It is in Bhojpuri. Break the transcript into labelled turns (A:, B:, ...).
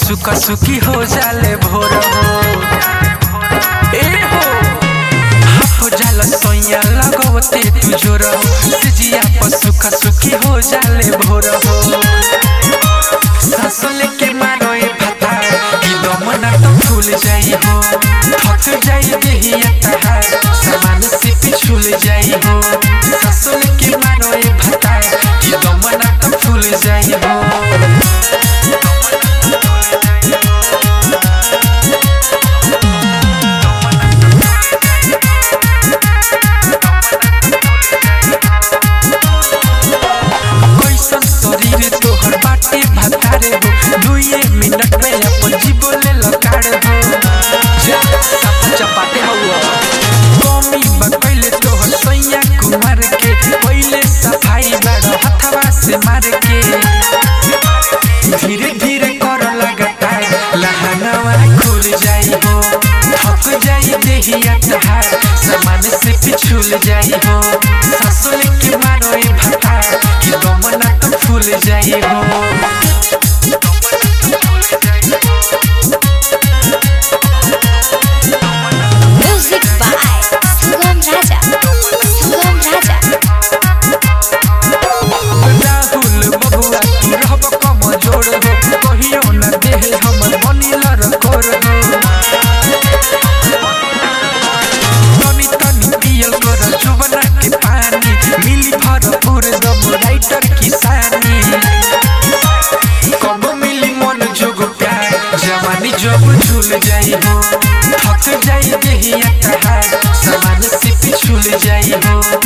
A: सुका सुकी हो जाले भोर हो ए हो हो जाला सोया लगवते तू जोर हो सिजिया पर सुका सुकी हो जाले भोर हो सांस लेके मारो ए भाता कि दमना तो फूल जाई हो थक जाई देहिया तहार सामान से पिछुल जाई हो सांस लेके मारो ए भाता कि दमना तो फूल जाई हो कैसन शरीर तोहर बाटे भतारे हो दुए मिनट में अपन जीवले लकाड़ हो जा साफ चपाटे हवा कमी बकैले तोहर सैया कुमार के पहिले सफाई बड़ हथवा से मार के धीरे धीरे कर लगता लहंगवा खुल जाई हो थक जाई देहिया तहार सामान से पिछुल जाई हो ससुल के मारो ए भाता कि दमना तो फूल जाई हो
B: Music by Sugam Raja. Sugam Raja.
A: Rahul बबुआ तू रहब कमजोर हो कहियो न देह हमर बनिल रकोर हो तनी तनी पियल कर जुबना के पानी मिली भरपूर दम राइटर किसानी कब मिली मन जोग प्यार जवानी जब झूल जाई हो थक जाई देहिया तहार सामान से पिछुल जाई हो